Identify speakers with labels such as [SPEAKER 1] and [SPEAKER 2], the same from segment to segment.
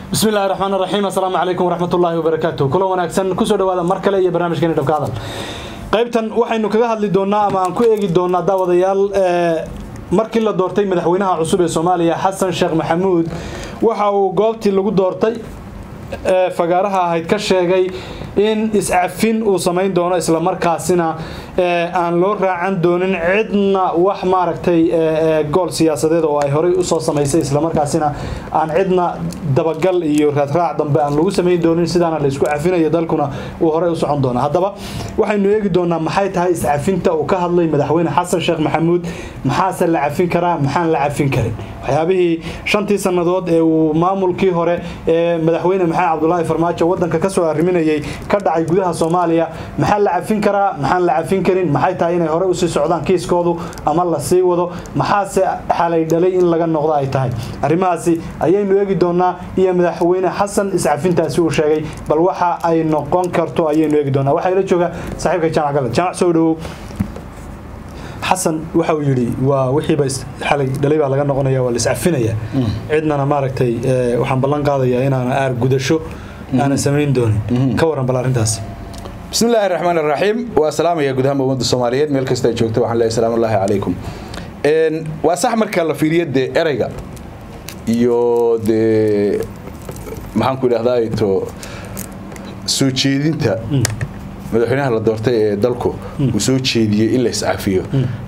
[SPEAKER 1] bismi illahi raxmaan raxiim assalaamu calaykum waraxmatullaahi wabarakaatu kula wanaagsan kusoo dhawaada mar kale iyo barnaamijkeeni dhabka hadal qaybtan waxaynu kaga hadli doonaa ama aan ku eegi doonaa daawadayaal markii la doortay madaxweynaha cusub ee soomaaliya xasan sheekh maxamuud waxa uu goobtii lagu doortay fagaaraha ahayd ka sheegay in iscafin uu samayn doono islamarkaasina aan loo raacan doonin cidna wax maaragtay gool siyaasadeed oo ay horey usoo samaysay islamarkaasina aan cidna dabagal iyo raadraac dambe aan lagu samayn doonin sidaana laysku cafinayo dalkuna uu horey u socon doona haddaba waxaynu eegi doonaa maxay tahay iscafinta uu ka hadlay madaxweyne xasan sheekh maxamuud maxaase la cafin karaa maxaan la cafin karin waxyaabihii shantii sannadood ee uu maamulkii hore ee madaxweyne maxamed cabdulaahi farmaajo wadanka kasoo arriminayay ka dhacay gudaha soomaaliya maxaa la cafin karaa maxaan la cafin karin maxay tahay inay hore usii socdaan kiiskoodu ama la sii wado maxaase xalay dhalay in laga noqdo ay tahay arrimahaasi ayaynu eegi doonaa iyo madaxweyne xasan iscafintaasi uu sheegay bal waxa ay noqon karto ayaynu eegi doonaa waxaa ila jooga saaxiibka jaamac galad jaamac soo dhawow xasan waxa uu yidhi waa wixiiba xalay dhalay baa laga noqonaya waa la iscafinaya cidnana maaragtay waxaan ballan qaadayaa inaana aar gudasho aanan samayn doonin ka waran bal arrintaas
[SPEAKER 2] bismi illaahi raxmaan raxiim waa salaamaya guud ahaan ummadda soomaaliyeed meel kasta ay joogto waxaan leeyahay salaamu ullaahi calaykum waa sax marka la fiiriyo dee ereyga iyo dee maxaanku idhahdaa to soo jeedinta madaxweynaha la doortay ee dalku uu soo jeediyey in la iscafiyo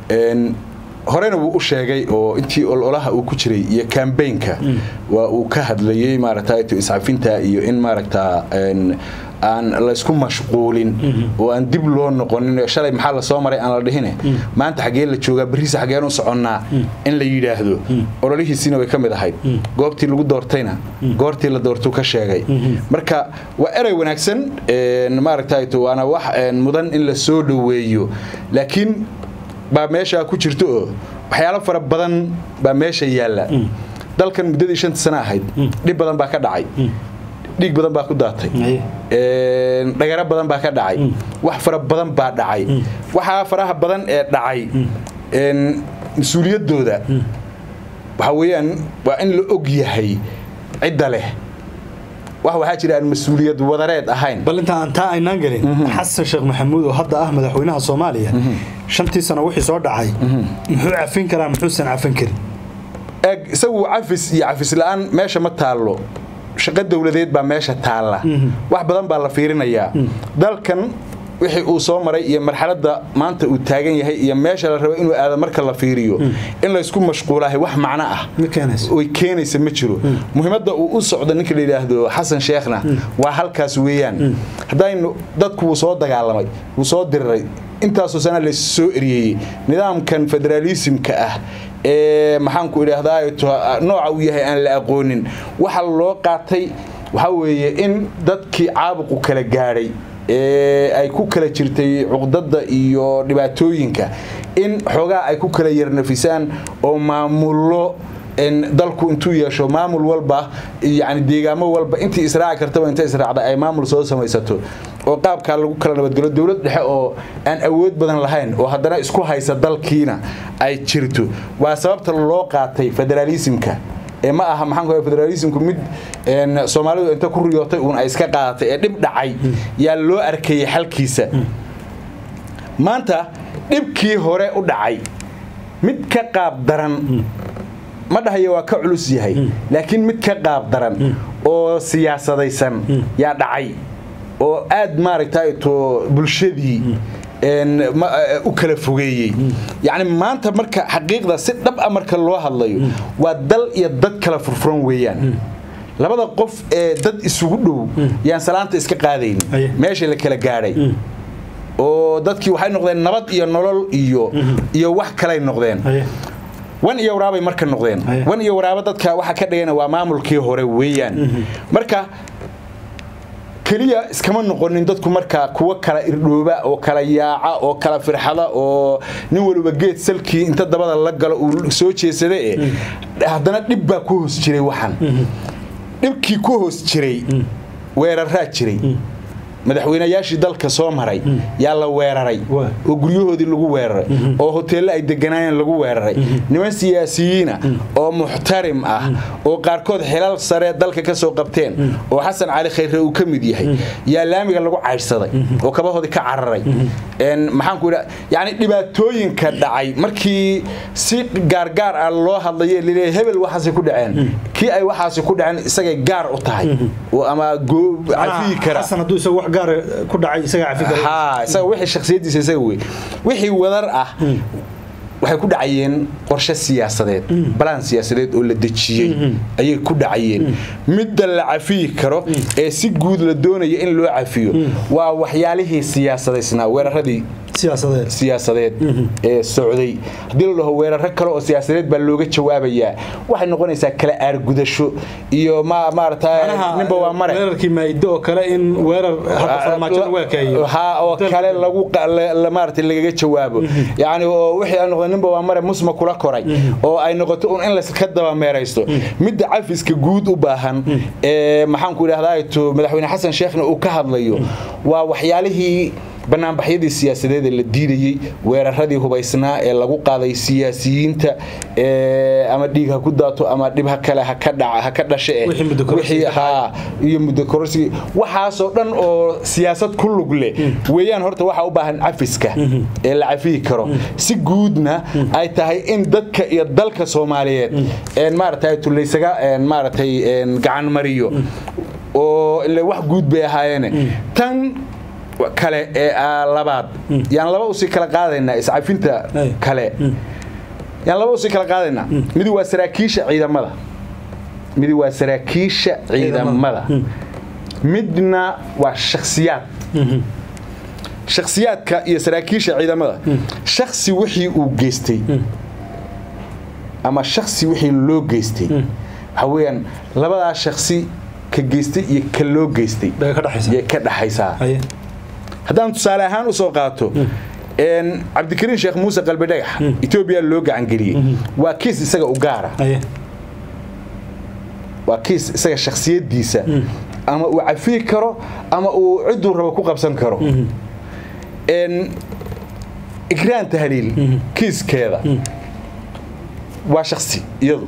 [SPEAKER 2] horena wuu u sheegay oo intii ololaha uu ku jiray iyo kambaynka waa uu ka hadlayey maaragta iscafinta iyo in maaragta aan laysku mashquulin oo aan dib loo noqonin shalay maxaa lasoo maray aan la dhihine maanta xaggee la joogaa beriisa xaggeen u soconnaa in la yidhaahdo ololihiisiina way ka mid ahayd goobtii lagu doortayna goortii la doortuu ka sheegay marka waa erey wanaagsan maaragta waana wax mudan in la soo dhoweeyo laakiin baa meeshaa ku jirto oo waxyaalo fara badan baa meesha yaalla dalkan muddadii shanta sana ahayd dhib badan baa ka dhacay dhiig badan baa ku daatay dhagaro badan baa ka dhacay wax fara badan baa dhacay waxaa faraha badan ee dhacay mas-uuliyaddooda waxaa weeyaan waa in la og yahay cidda leh wax waxaa jira aan mas-uuliyad wadareed ahayn
[SPEAKER 1] bal inta aan taa aynaan gelin xasan sheekh maxamuud oo hadda ah madaxweynaha soomaaliya shantii sano wixii soo dhacay muxuu cafin karaa muxuusan cafin karin
[SPEAKER 2] eeg isagu cafis iyo cafis la-aan meesha ma taallo shaqo dowladeed baa meesha taalla wax badan baa la fiirinayaa dalkan wixii uu soo maray iyo marxaladda maanta uu taagan yahay iyo meesha la rabo inuu aado marka la fiiriyo in laysku mashquulahay wax macno ah oy keenaysa ma jiro muhiimadda uu u socdo ninka la yidhaahdo xasan sheekhna waa halkaas weeyaan haddaynu dadku wuu soo dagaalamay wuu soo diriray intaasoo sana lays soo eryeeyey nidaamkan federaalisimka ah ee maxaanku idhaahdaa nooca uu yahay aan la aqoonin waxa loo qaatay waxaa weeye in dadkii caabuqu kala gaadhay ee ay ku kala jirtay cuqdada iyo dhibaatooyinka in xoogaa ay ku kala yarnafisaan oo maamullo dalku intuu yeesho maamul walba yani deegaamo walba intii israaci kartaba inta israacda ay maamul soo samaysato oo qaabkaa lagu kala nabadgelo dowlad dhexe oo aan awood badan lahayn oo haddana isku haysa dalkiina ay jirto waa sababta loo qaatay federaalisimka ee ma aha maxaan federaalismku mid soomaalidu inta ku riyootay uun ay iska qaadatay ee dhib dhacay yaa loo arkayay xalkiisa maanta dhibkii hore u dhacay mid ka qaab daran ma dhahayo waa ka culus yahay laakiin mid ka qaab daran oo siyaasadaysan yaa dhacay oo aad maaragta to bulshadii u kala fogeeyey yacni maanta marka xaqiiqda si dhab a marka loo hadlayo waa dal iyo dad kala furfuran weeyaan labada qof ee dad isugu dhow yaan salaanta iska qaadayn meesha la kala gaadhay oo dadkii waxay noqdeen nabad iyo nolol iyo iyo wax kalay noqdeen wan iyo waraabay marka noqdeen wan iyo waraabo dadka waxa ka dhigana waa maamulkii hore weeyaan marka keliya iskama noqonin dadku markaa kuwa kala irdhooba oo kala yaaca oo kala firxada oo nin waliba geed salkii inta dabada la galo uu soo jeesada e haddana dhib baa ku hoos jiray waxan dhibkii ku hoos jiray weeraraa jiray madaxweynayaashii dalka soo maray yaa la weeraray
[SPEAKER 1] Waa.
[SPEAKER 2] oo guryahoodii lagu weeraray oo hoteello ay deganaayeen lagu weeraray niman siyaasiyiina oo muxtarim ah oo qaarkood xilal sare dalka ka soo qabteen oo xasan cali khayre uu ka mid yahay yaa laamiga lagu caydhsaday oo kabahoodii ka cararay Een, maxaan ku idhaa yani dhibaatooyinka dhacay markii si gaargaar ah loo hadlayo laleeyahay hebel waxaasay ku dhaceen kii ay waxaasi ku dhaceen isagay gaar u tahay oo ama goo- cafiyi kara
[SPEAKER 1] xasan hadduu isagu wax gaara ku dhacay isaga cafi kara
[SPEAKER 2] haa isaga wixii shakhsiyadiisa isaga wey wixii wadar ah waxay ku dhacayeen qorshe siyaasadeed balaan siyaasadeed oo la dejiyey ayay ku dhacayeen midda la cafiyi karo ee si guud la doonaya in loo cafiyo waa waxyaalihii siyaasadaysnaa weeraradii
[SPEAKER 1] siyaasadeed
[SPEAKER 2] siyaasadeed ee socday haddii la dhaho weeraro kale oo siyaasadeed baa looga jawaabayaa waxay noqonaysaa kala aargudasho iyo ma maarata ninba waa mare
[SPEAKER 1] weerarkii maaiddo oo kale in weerar hadda farmaajo lagu ekeeyo
[SPEAKER 2] ha oo kale lagu qa- la- la- maaragtay lagaga jawaabo yacni oo wixii ay noqdo ninba waa mare musma kula koray oo ay noqoto un in laska daba meeraysto midda cafiska guud u baahan ee maxaan ku idhahdaa to madaxweyne xasan sheekhna uu ka hadlayo waa waxyaalihii banaanbaxyadii siyaasadeed ee la diidayey weeraradii hubaysnaa ee lagu qaaday siyaasiyiinta ee ama dhiig ha ku daato ama dhib ha kale ha ka dhaca ha ka dhashe eh.
[SPEAKER 1] Wixii muddo kororsi
[SPEAKER 2] Wixii-
[SPEAKER 1] ka dhacay.
[SPEAKER 2] haa, iyo muddo kororsi waxaasoo dhan oo siyaasad ku lug leh weeyaan horta waxaa u baahan cafiska ee la cafiyi karo si guudna ay tahay in dadka iyo dalka soomaaliyeed een maaragtay tulaysaga een maaragtay een gacan mariyo oo ile wax guud bay ahaayeene tan kale ee ah, labaad yaan laba usii kala qaadaynaa iscafinta
[SPEAKER 1] Ay.
[SPEAKER 2] kale yaan laba usii kala qaadaynaa midi waa saraakiisha ciidamada midi waa saraakiisha ciidamada midna waa shakhsiyaad shakhsiyaadka iyo saraakiisha ciidamada shakhsi wixii uu geystay ama shakhsi wixii loo geystay waxa weeyaan labadaa shakhsi ka geystay iyo ka loo geystay
[SPEAKER 1] bay ka dhaxaysa
[SPEAKER 2] yay ka dhaxaysaa
[SPEAKER 1] haye
[SPEAKER 2] haddaan tusaale ahaan usoo qaato een, cabdikariin sheekh muuse qalbi dhagax etoobiya loo gacangeliyey waa kiis isaga u gaara
[SPEAKER 1] haye
[SPEAKER 2] waa kiis isaga shakhsiyadiisa ama uu cafiyi karo ama uu ciduu rabo ku qabsan karo Een, ikraan tahliil kiiskeeda waa shakhsi iyadu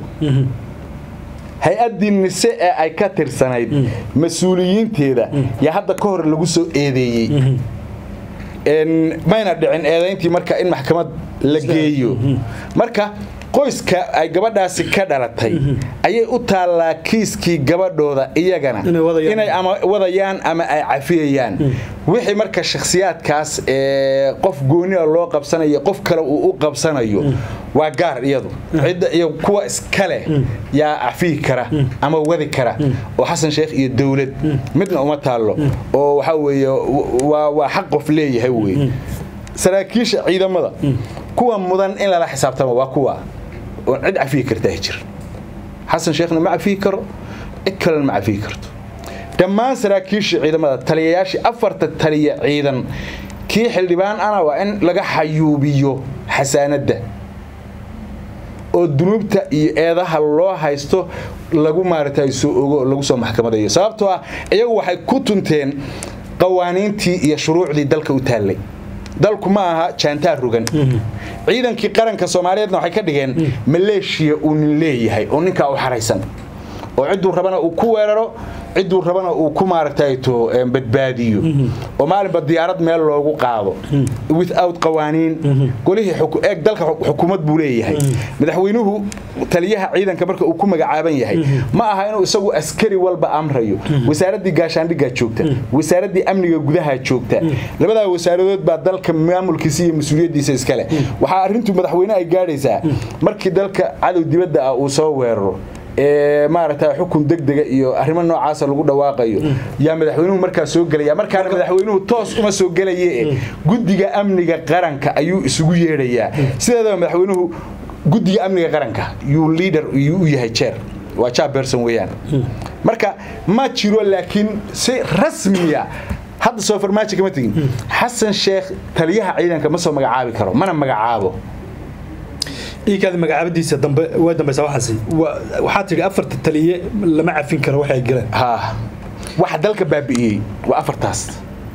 [SPEAKER 2] hay-addii nise ee ay ka tirsanayd mas-uuliyiinteeda yaa hadda ka hor lagu soo eedeeyey Een, mayna dhicin eedayntii marka in maxkamad la geeyo marka qoyska ay gabadhaasi ka dhalatay ayay u taallaa kiiskii gabadhooda iyagana
[SPEAKER 1] Inay wadayaan.
[SPEAKER 2] inay ama wadayaan ama ay cafiyayaan wixii marka shakhsiyaadkaas ee qof gooniya loo qabsanayo qof kale uu u qabsanayo waa gaar iyadu cidda iyo kuwa iskale yaa cafiyi kara ama wadi kara oo xasan sheekh iyo dowlad midna uma taallo oo waxaa weeye waa waa xaq qof leeyahay weeye saraakiisha ciidamada kuwa mudan in lala xisaabtamo waa kuwa oon cid cafiyi kartaa jir xasan sheekhna ma cafiyi karo cid kalena ma cafiyi karto dhammaan saraakiisha ciidamada taliyayaashii afarta taliya ciidan kii xildhibaan ana waa in laga xayuubiyo xasaanadda oo dunuubta iyo eedaha loo haysto lagu maaragtay soo ogo lagu soo maxkamadayo sababtoo ah iyagu waxay ku tunteen qawaaniintii iyo shuruucdii dalka u taallay dalku ma aha jaantaar rugan ciidankii qaranka soomaaliyeedna waxay ka dhigeen maleeshiya uu nin leeyahay oo ninkaa u xaraysan oo cidduu rabana uu ku weeraro cidduu rabana uu ku maaragtay to em, badbaadiyo oo maalinba diyaarad meel loogu qaado without qawaaniin golihii xuku- eeg dalka xu- xukuumad buu leeyahay madaxweynuhu taliyaha ciidanka marka uu ku magacaaban yahay ma aha inuu isagu askari walba amrayo wasaaraddii gaashaandhiggaa joogta wasaaraddii amniga gudaha joogta labadaa wasaaradood baa dalka maamulkiisa iyo mas-uuliyaddiisa iskale waxaa arrintu madaxweyne ay gaadhaysaa markii dalka cadow dibadda ah uu soo weeraro ee maaragta xukun degdega iyo arrimo noocaasa lagu dhawaaqayo yaa madaxweynuhu markaa soo gelaya markaana madaxweynuhu toos uma soo gelaye guddiga amniga qaranka ayuu isugu yeedhayaa sideedaba madaxweynuhu guddiga amniga qaranka yuu leader yuu u yahay jeer waa chairperson weeyaan marka ma jiro laakiin si rasmiya hadda soo farmaajo kama tegin xasan sheekh taliyaha ciidanka ma soo magacaabi karo mana magacaabo
[SPEAKER 1] iikaadi magacaabadiisa dambe waa dambaysa waxaasi Wa- waxaa tidhi afarta taliye lama cafin karo waxay galeen
[SPEAKER 2] ha waxa dalka baabi'iyey waa afartaas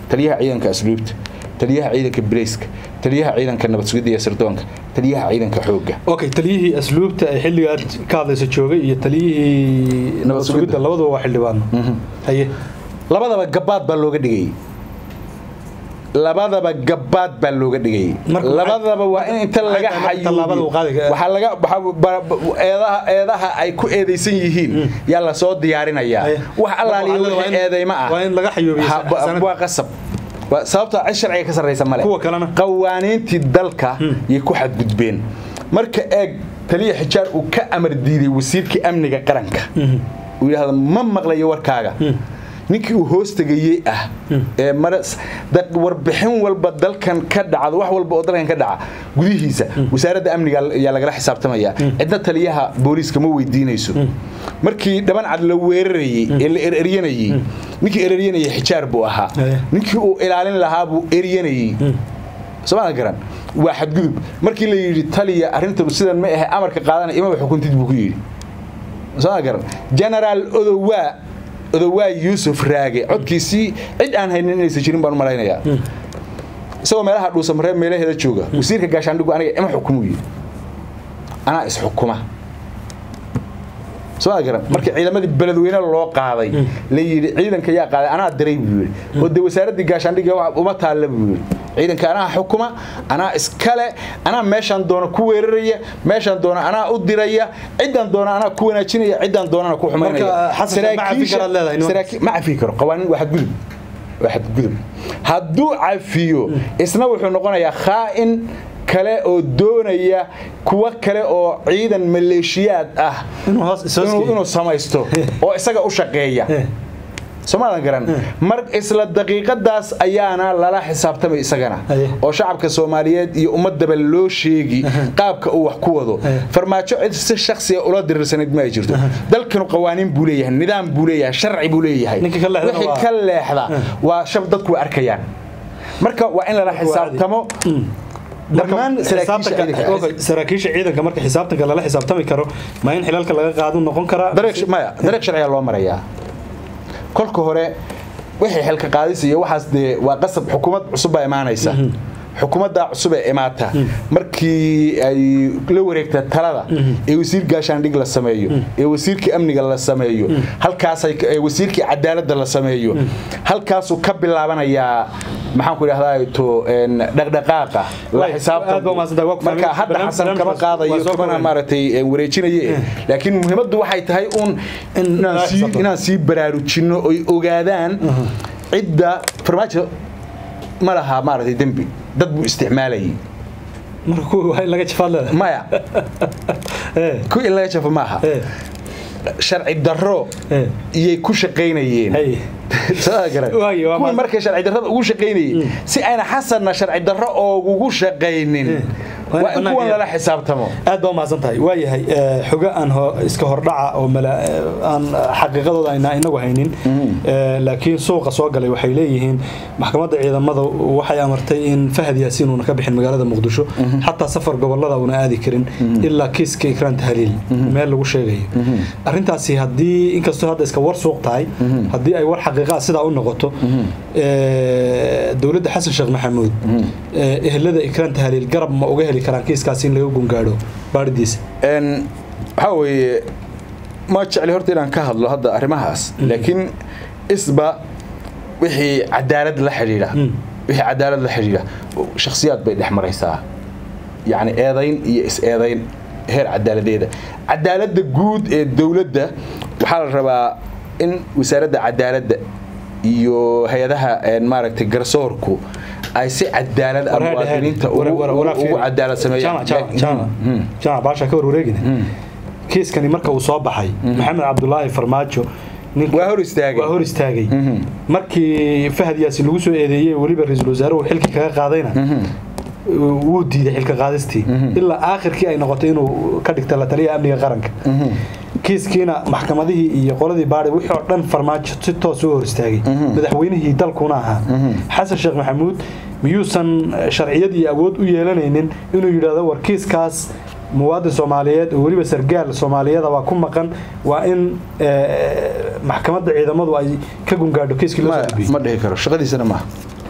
[SPEAKER 2] taliyaha ciidanka asluubta taliyaha ciidanka bileyska taliyaha ciidanka nabad sugidda iyo sirdoonka taliyaha ciidanka xoogga
[SPEAKER 1] okay taliyihii asluubta ee xilligaad ka hadlaysa joogay iyo taliyihii nabad sugidda
[SPEAKER 2] sugidda.
[SPEAKER 1] labaduba waa xildhibaano haye
[SPEAKER 2] labadaba gabaad baa looga dhigayay labadaba gabaad baa looga dhigayay
[SPEAKER 1] Marka maxay-
[SPEAKER 2] labadaba waa in inta
[SPEAKER 1] maxay
[SPEAKER 2] laga
[SPEAKER 1] tahay marka tallaabada uu qaadi karo?
[SPEAKER 2] waxaa laga waxaa ba- ba- eedaha eedaha ay ku eedaysan yihiin yaa la soo diyaarinayaa
[SPEAKER 1] Haye.
[SPEAKER 2] wax allaaliya
[SPEAKER 1] Marka waxaa
[SPEAKER 2] wixii
[SPEAKER 1] la-
[SPEAKER 2] eedayma ah
[SPEAKER 1] waa in laga xayuubiyo
[SPEAKER 2] Ha- ba-
[SPEAKER 1] sanad.
[SPEAKER 2] waa qasab Waa- sababtoo cid sharciga ka sarreysa male
[SPEAKER 1] Kuwa kalena?
[SPEAKER 2] qawaaniintii dalka yay ku xadgudbeen marka eeg taliya xijaar uu ka amar diiday wasiirkii amniga qaranka uu yidhaahdo ma maqlayo warkaaga ninkii uu hoos tegayey ah ee maras da- warbixin walba dalkan ka dhacdo wax walba oo dalkan ka dhaca gudihiisa wasaaradda amniga ayaa lagala xisaabtamaya cidna taliyaha booliiska ma weydiinayso markii dhaban cad la weerarayey ee la ereryanayey ninkii ereryanayay xijaar buu ahaa
[SPEAKER 1] Eh.
[SPEAKER 2] ninkii uu ilaalin lahaa buu eryanayey somaa garan waa xadgudub markii la yidhi taliya arrintan sidan ma ahe amarka qaadana imaba xukuntid buu ku yidhi somaa garan generaal odowaa odowaa yuusuf raage codkiisii cid aan haynin inaysan jirin baan u malaynayaa isagoo meelaha dhuusamaree meelaheeda jooga wasiirka gaashaandhigu aniga ima xukumu yidhi anaa isxukuma soo garan markii ciidamadii beledweyne loo qaaday la yidhi ciidanka yaa qaaday anaa diray buu yidhi oo dee wasaaraddii gaashaandhiga wax uma taalla buu yidhi ciidanka anaa xukuma anaa iskale anaa meeshaan doona ku weeraraya meeshaan doona anaa u diraya ciddaan doona anaa ku wanaajinaya ciddaan doonana ku xumaynaya
[SPEAKER 1] Marka, Xasan, ma cafi
[SPEAKER 2] Saraakiisha-
[SPEAKER 1] karaad leedahay, nimanka?
[SPEAKER 2] saraakiil- ma cafi karo qawaanin waa xadgudub waa xadgudub hadduu cafiyo isna wuxuu noqonayaa khaa'in kale oo doonaya kuwa kale oo ciidan maleeshiyaad ah
[SPEAKER 1] inuu hoos
[SPEAKER 2] inuu
[SPEAKER 1] isooskiyo
[SPEAKER 2] inuu samaysto oo isaga u shaqeeya soomaadan garan mar isla daqiiqadaas ayaana lala xisaabtamay isagana
[SPEAKER 1] Aye.
[SPEAKER 2] oo shacabka soomaaliyeed iyo ummadaba loo sheegi qaabka uu wax ku wado
[SPEAKER 1] Aye.
[SPEAKER 2] farmaajo cid si shakhsiga ula diriirsanayd ma ay jirto dalkanu qawaaniin buu leeyahay nidaam buu leeyahay sharci buu leeyahay
[SPEAKER 1] Ninka ka leexdana
[SPEAKER 2] wixii
[SPEAKER 1] waa-
[SPEAKER 2] ka leexda waa shab dadku way arkayaan marka waa in lala xisaabtamo dhammaan saraakiisha ciidanka
[SPEAKER 1] Okay, saraakiisha ciidanka marka xisaabtanka lala xisaabtami karo ma in xilalka laga qaado noqon karaa
[SPEAKER 2] dariiq maya dariiq sharciga loo marayaa kolka hore wixii xilka qaadis iyo waxaas dee waa qasab xukuumad cusub baa imaanaysa xukuumadda cusub ee imaata markii ay la wareegta talada ee wasiir gaashaandhig la sameeyo ee wasiirkii amniga la sameeyo halkaasay ee wasiirkii cadaaladda la sameeyo halkaasuu ka bilaabanayaa maxaan ku idhahdaa to een, dhaqdhaqaaqa la
[SPEAKER 1] Waay, aad baa mahadsantahay. Waa ku
[SPEAKER 2] xisaabtan marka
[SPEAKER 1] fahmay.
[SPEAKER 2] hadda
[SPEAKER 1] Barnaamij-
[SPEAKER 2] xasan kama
[SPEAKER 1] barnaamijkaas
[SPEAKER 2] qaadayo
[SPEAKER 1] waa soo
[SPEAKER 2] kamana
[SPEAKER 1] kooban.
[SPEAKER 2] maaragtay ee, wareejinaye laakiin muhiimaddu waxay tahay uun
[SPEAKER 1] In
[SPEAKER 2] inaan
[SPEAKER 1] lala
[SPEAKER 2] sii-
[SPEAKER 1] xisaabtamo.
[SPEAKER 2] inaan sii baraarujinno oy ogaadaan cidda farmaajo ma laha maaragtay dembi dad buu isticmaalayay
[SPEAKER 1] marka kuwa waa in laga jafaad leedahay
[SPEAKER 2] maya
[SPEAKER 1] Eh,
[SPEAKER 2] ku in laga jafo maaha
[SPEAKER 1] eh,
[SPEAKER 2] sharci darro
[SPEAKER 1] eh.
[SPEAKER 2] iyay ku shaqaynayeen
[SPEAKER 1] Hey.
[SPEAKER 2] Soo garan.
[SPEAKER 1] Waagi, waa
[SPEAKER 2] kuwii
[SPEAKER 1] maas-
[SPEAKER 2] markay sharci darrada ugu shaqaynayeen si ayna xasanna sharci darro oogugu shaqaynin
[SPEAKER 1] Waa in
[SPEAKER 2] waa in
[SPEAKER 1] bannaanka
[SPEAKER 2] kuwan
[SPEAKER 1] yaal.
[SPEAKER 2] lala xisaabtamo
[SPEAKER 1] aad baa umahadsan tahay waa yahay eh, xogo aan ho- iska hordhaca oo mala- eh, aan xaqiiqadooda ayna inagu haynin Eh, laakiin suuqa soo galay waxay leeyihiin maxkamadda ciidamada waxay amartay in fahad yaasiin uuna ka bixin magaalada muqdisho xataa safar gobolada uuna aadi karin ilaa kiiska ikraan tahliil meel lagu sheegayo arrintaasi haddii inkastoo hadda iska war suuq tahay haddii ay war xaqiiqaa sidaa u noqoto eh, dowladda xasan sheekh maxamuud eh, ehelada ikraan tahliil garab ma uga heli karaan kiiskaasi in laga gungaadho baaridiisa
[SPEAKER 2] Een, waxaa weeye ma jecli horta inaan ka hadlo hadda arrimahaas laakiin isba wixii cadaalad la xidhiidha wixii cadaalad la xidhiidha shakhsiyaad bay dhex maraysaa yacni eedayn iyo is-eedayn heer cadaaladeeda cadaaladda guud ee dowladda waxaa la rabaa in wasaaradda cadaaladda iyo hay-adaha een, maaragtay garsoorku ay si cadaalad ah muwaadiniinta ugu ugu cadaalad sameeyaan
[SPEAKER 1] jaamac baasha ka warwareegina kiiskani marka uu soo baxay maxamed cabdulaahi farmaajo ninka-
[SPEAKER 2] waa hor istaagay
[SPEAKER 1] waa hor istaagay markii fahad yaasiin lagu soo eedeeyey weliba ra-iisul wasaaruhu xilkii kaga qaadayna wuu diiday xilka qaadistii ilaa aakhirkii ay noqotay inuu ka dhigta la taliya amniga qaranka kiiskiina maxkamadihii iyo qoladii baadhi wixii oo dhan farmaajo si toos u hor istaagay madaxweynihii dalkuna ahaa xasan sheekh maxamuud miyuusan sharciyad iyo awood u yeelanaynin inuu yidhaahdo war kiiskaas muwaadin soomaaliyeed oo weliba sargaal soomaaliyada waa ku maqan waa in eh, maxkamadda ciidamadu ay ka gungaadho kiiskii loo soo
[SPEAKER 2] ma
[SPEAKER 1] gudbiyey
[SPEAKER 2] ma dhihi karo shaqadiisana maaha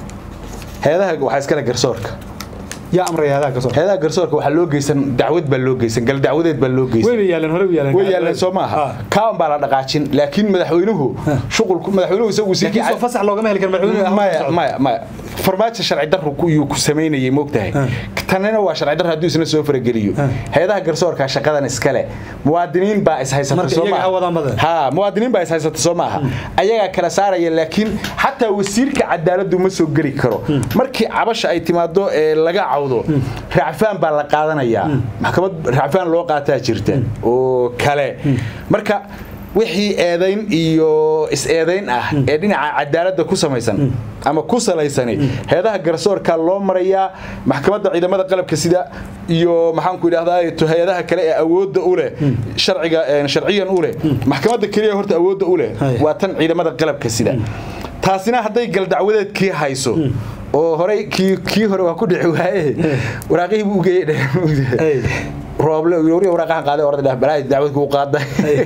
[SPEAKER 2] heedaha waxaa iskale garsoorka
[SPEAKER 1] yaa amraya hadaha ka soo
[SPEAKER 2] heedaha garsoorka waxaa loo geysan dacwad baa loo geysan gal dacwadeed baa loo geysan
[SPEAKER 1] way yaaleen hore u yaaleen
[SPEAKER 2] way yaaleen soo maaha kaan baa la dhaqaajin laakiin madaxweynuhu shuqulku madaxweynuhu isagu
[SPEAKER 1] laakiin soo fasax loogama heli karo madaxweynuhu
[SPEAKER 2] maya maya maya farmaajo sharci darru yuu ku samaynayay moogtahay tanina waa sharci darro hadduu isna soo farageliyo heedaha garsoorka shaqadan iskale muwaadiniin baa is haysata
[SPEAKER 1] Marka
[SPEAKER 2] soo
[SPEAKER 1] iyaga ha wadaan bade.
[SPEAKER 2] maaha ha muwaadiniin baa is haysata soo maaha ayagaa kala saaraya laakiin xataa wasiirka cadaaladdu ma soo geli karo markii cabasha ay timaado ee laga cawdo racfaan baa la qaadanayaa maxkamad racfaan loo qaataa jirta oo kale marka wixii eedayn iyo is-eedayn ah ee dhinaca cadaaladda ku samaysan ama ku salaysani heedaha garsoorka loo marayaa maxkamadda ciidamada qalabka sida iyo maxaanku idhahdaa hay-adaha kale ee awoodda u leh sharciga sharciyan u leh maxkamadda keliya horta awoodda u leh
[SPEAKER 1] Hay.
[SPEAKER 2] waa tan ciidamada qalabka sida taasina hadday galdacwadeedkii hayso oo horey kii kii hore waa ku dhici waaye waraaqihii buu geeyey
[SPEAKER 1] Hey.
[SPEAKER 2] rooble wariya waraaqahan qaaday orda dhah balaa dacwad kuu qaaday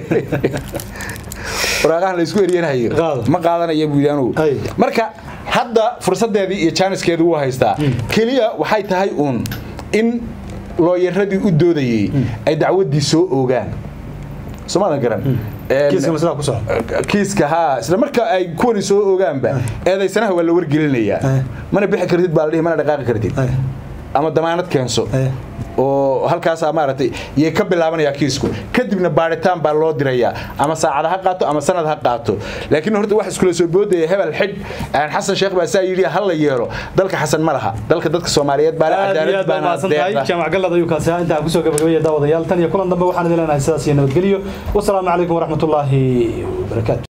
[SPEAKER 2] waraaqahan la isku eryanhayo
[SPEAKER 1] Qaado.
[SPEAKER 2] ma qaadanaya buu yidhi anugu
[SPEAKER 1] Ay.
[SPEAKER 2] marka hadda fursadeedii iyo jaaniskeedu wuu haystaa keliya waxay tahay uun in looyaradii u doodayey ay dacwaddii soo oogaan soomaadan garan Een,
[SPEAKER 1] kiiska maslaa ku socda
[SPEAKER 2] kiiska haa isla marka ay kuwani soo ogaanba eedaysanaha waa la wargelinayaa
[SPEAKER 1] Eh.
[SPEAKER 2] mana bixi kartid baa la dhihi mana dhaqaaqi kartid
[SPEAKER 1] Ay.
[SPEAKER 2] ama damaanad keenso
[SPEAKER 1] Eh.
[SPEAKER 2] oo halkaasaa maaragtay yay ka bilaabanayaa kiisku kadibna baaritaan baa loo dirayaa ama saacad ha qaato ama sanad ha qaato laakiin horta wax iskula soo boodaya hebel xidh aan xasan sheekh baa saa yidhi ha la yeelo dalka xasan ma laha dalka dadka soomaaliyeed baa le
[SPEAKER 1] aad iyo
[SPEAKER 2] cadaalad
[SPEAKER 1] aad baa
[SPEAKER 2] baana
[SPEAKER 1] mahadsan tahay
[SPEAKER 2] deeqda
[SPEAKER 1] jaamac gallad ayuu kaasi ahaa intaan kusoo gabagabaya daawadayaal tan iyo kulan dambe waxaan idin leenahay sidaas iyo nabadgelyo wasalaamu calaykum waraxmatullaahi wabarakaatu